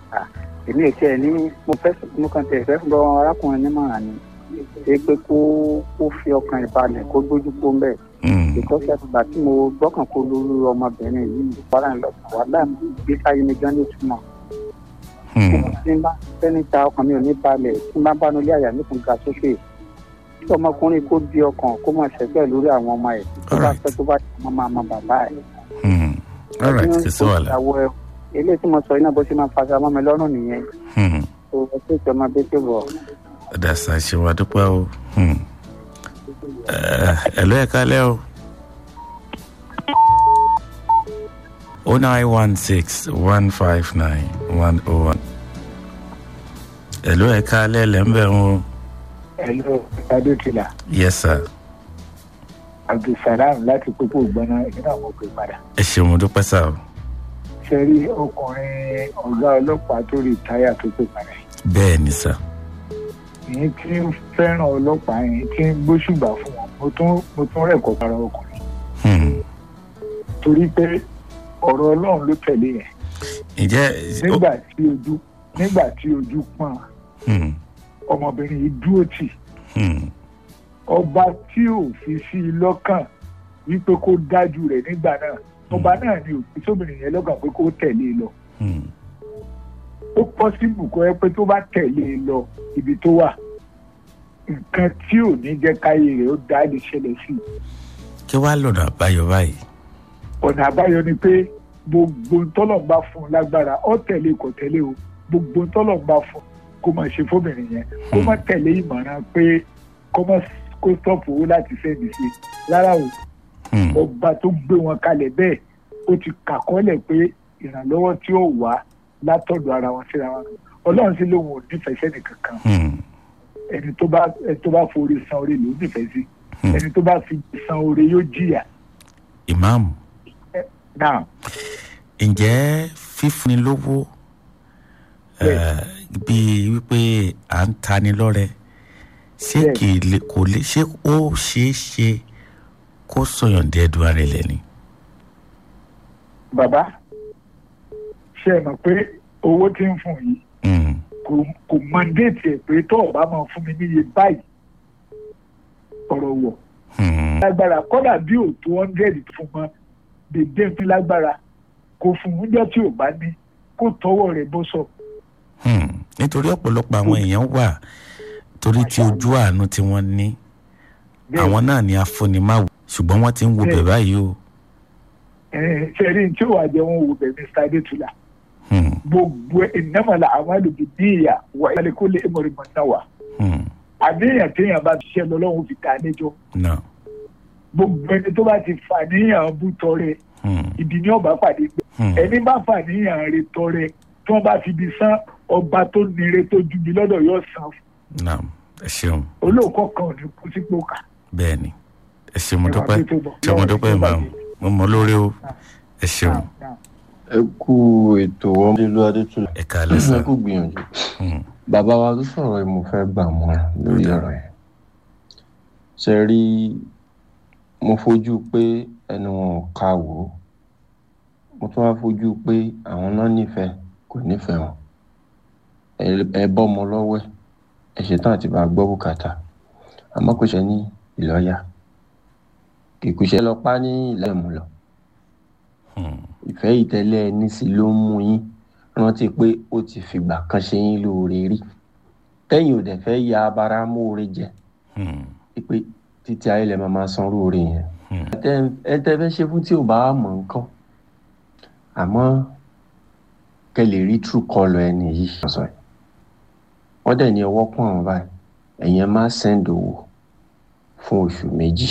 èmi ò tiẹ̀ ní mo fẹ́ mo kàn tẹ̀ fẹ́ lọ arákùnrin nímọ̀ràn ni ṣé pé kó kó fi ọkàn ìbalẹ̀ kó gbójú kó ń bẹ̀ ìkọ́sẹ̀ àtìgbà tí mo gbọ́kàn kó lórí ọmọbìnrin yìí wàhálà ń lọ wàhálà gbé sáyé mi gan ní ìtumọ̀ tí n bá fẹ́ni ta ọkàn mi ò ní balẹ̀ tí n bá bá nulẹ̀ àyà mi kò ga sókè tí ọmọkùnrin kó di ọkàn kó mọ̀ ṣẹ́gbẹ́ lórí àwọn ọmọ ẹ̀ tó bá fẹ́ tó bá ti mọ́ máa mọ bàbá ẹ̀. all right kò sí wàhálà. eléyìí tí mo sọ iná bó ṣe máa fàṣà mọ́ mi lọ́rùn nìyẹn. tó o ṣe ìjọba bí tó bọ̀. ọ̀dà ṣàṣẹ wà dúpẹ́ o ẹ̀lú ẹ̀ka lẹ́ o. o nine one six one five nine one oh one. ẹ̀lú ẹ̀ka lẹ́ lẹ́ ń bẹ̀ wọ́n. ẹ̀lú adókìlà yes sir. abdulsalam láti pópó gbọ́ná ìdílé àwọn òkè padà. ẹ ṣeun dúpẹ́ sá o. ṣe rí ọkùnrin ọ̀gá ọlọ́pàá tó rí táyà tó pè padà. bẹ́ẹ̀ ni sá. èyí tí ń fẹ́ràn ọlọ́pàá yẹn tí ń gbóṣùgbà fún wọn mo tún mo tún rẹ̀kọ́ para ọkùnrin. torí pé ọ̀rọ̀ ọlọ́run ló tẹ̀lé yẹn. ǹjẹ́. nígbà tí ojú nígbà tí ojú pọ́n ọmọbìnrin yìí dúró tì ọba tí ò fi sí i lọ́kàn wípé kó dájú rẹ̀ nígbà náà ọba náà ni òfin sóbìnrin yẹn lọ́kàn pé kó tẹ̀lé e lọ. ó pọ́sibù kó ẹ pé tó bá tẹ̀lé e lọ ibi tó wà nǹkan tí ò ní jẹ́ káyé rẹ̀ ó dá lè ṣẹlẹ̀ sí i. kí wàá lọ́nà àbáyọ báyìí. ọ̀nà àbáyọ ni pé gbogbo tọ́lọ̀ ń bá fún un lágbára ó tẹ̀lé kò tẹ̀lé o gbogbo tọ́lọ̀ ń bá fún un kó máa ṣe fóbìnrin yẹn kó má tẹ̀lé ìmọ̀ràn pé kó má kó stọ́ọ̀pù owó láti sẹ́ni sí rárá o ọba tó gbé wọn kalẹ̀ bẹ́ẹ̀ ó ti kàkọ́lẹ̀ pé ìrànlọ́wọ́ tí ó wà látọ̀dọ̀ ara wọn síra wọn ọlọ́run sí lóun ò nífẹ̀ẹ́ sẹ́ni kankan ẹni tó bá ẹni tó bá forí san oore ló nífẹ̀ẹ́ sí ẹni tó bá fi san oore yóò jìyà. ìmáàmù. náà. ǹjẹ́ fífúnni lówó bíi wípé à ń tani lọ́rẹ ṣé kò lè ṣé ó ṣeé ṣe kó sọyàn dẹ́ẹ̀dùn ara rẹ̀ lẹ́ni. bàbá ṣe é mọ̀ pé owó tí ń fún yìí kò mandate ẹ̀ pé tó o bá máa fún mi níye báyìí ọ̀rọ̀ wọ̀. lágbára kọ́dà bí ò tó hundred fún mọ́ dèdè ń fi lágbára kò fún oúnjẹ tí ò bá ní kó tọwọ́ rẹ̀ bó sọ. nítorí ọ̀pọ̀lọpọ̀ àwọn èèyàn wà torí tí ojú àánú tí wọ́n ní àwọn náà ni afúnimáwò ṣùgbọ́n wọ́n ti ń wo bẹ̀ báyìí o. ṣe rí tí ó wà jẹ́ wọn wo bẹ̀ mr adétúlá gbogbo ìnámọ̀lá àwọn àlùbí níyà wà ìyálẹ̀ kó lè mọ̀rì mọ̀ náà wà. àníyàn téèyàn bá ṣiṣẹ́ lọ́lọ́run fi ta níjọ́. gbogbo ẹni tó bá ti fà níyàn bú tọrẹ ìdí ní ọba pàdé gbẹ ẹni bá fà níyàn rẹ tọrẹ tí wọ́n bá fi bí sán ọba tó nire tó ju bí lọ́dọ̀ yóò san fún naam ẹ ṣeun. olóòkọ kan ò ní kú sípò ká. bẹ́ẹ̀ni ẹ ṣe mo dúpẹ́ ṣe mo dúpẹ́ ìmọ̀ mo mọ lórí o ẹ ṣeun. ẹ kú ètò ọmọdélu adétúlẹ̀ ẹ ká lẹ́sà ẹ kú gbìyànjú. bàbá wa tó sọ̀rọ̀ yìí mo fẹ́ gbà mọ́ra lórí ọ̀rọ̀ yẹn. ṣe rí mo fojú pé ẹnu wọn ò ká wò ó mo tún wá fojú pé àwọn náà nífẹ̀ẹ́ kò nífẹ̀ẹ́ wọn ẹ bọ́ ọmọ lọ́wọ́ ẹ̀ ẹ ṣetán àti bá gbọ́ bùkátà àmọ́ kò ṣe ní ìlọ́yà kìkùṣẹ́ lọ pa ní ilẹ̀ mú lọ. ìfẹ́ ìtẹ́lẹ̀ ẹni sí ló ń mú yín rántí pé ó ti fìgbà kan ṣe yín lóore rí tẹ́yìn ò dẹ̀ fẹ́ ya abara móore jẹ pé títí ayé lẹ máa máa san róore yẹn. ẹ tẹ́ fẹ́ ṣe fún tí ò bá mọ̀ nǹkan àmọ́ kẹ́ lè rí true colour ẹni yìí sọ̀rọ̀ wọ́n dẹ̀ ní ọwọ́ pọ̀ àwọn báyìí ẹ̀yin ẹ máa send owó fún oṣù méjì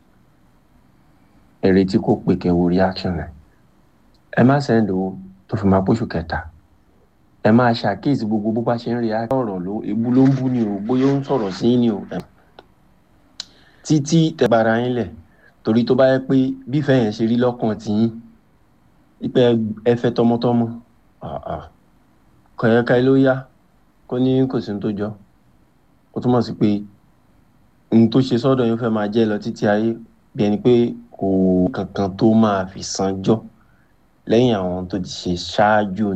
ẹ retí kó pè kẹwo reaction rẹ̀ ẹ má send owó tó fi máa póṣù kẹta ẹ máa ṣàkíyèsí gbogbo bó bá ṣe ń react ọ̀rọ̀ ló ebu ló ń bú ni o bóyá ó ń sọ̀rọ̀ sí ni o títí tẹ̀bára yín lẹ̀ torí tó bá yẹ pé bífẹ́ yẹn ṣe rí lọ́kàn tiyín ipe ẹ fẹ́ tọmọtọmọ kọ̀yẹ́ká ló yá kó ní kò sí ní tó jọ ó túmọ̀ sí pé ohun tó ṣe sọ́dọ̀ yín fẹ́ máa jẹ́ lọ títí ayé bí ẹni pé kò kankan tó máa fi sanjọ́ lẹ́yìn àwọn tó ti ṣe ṣáájú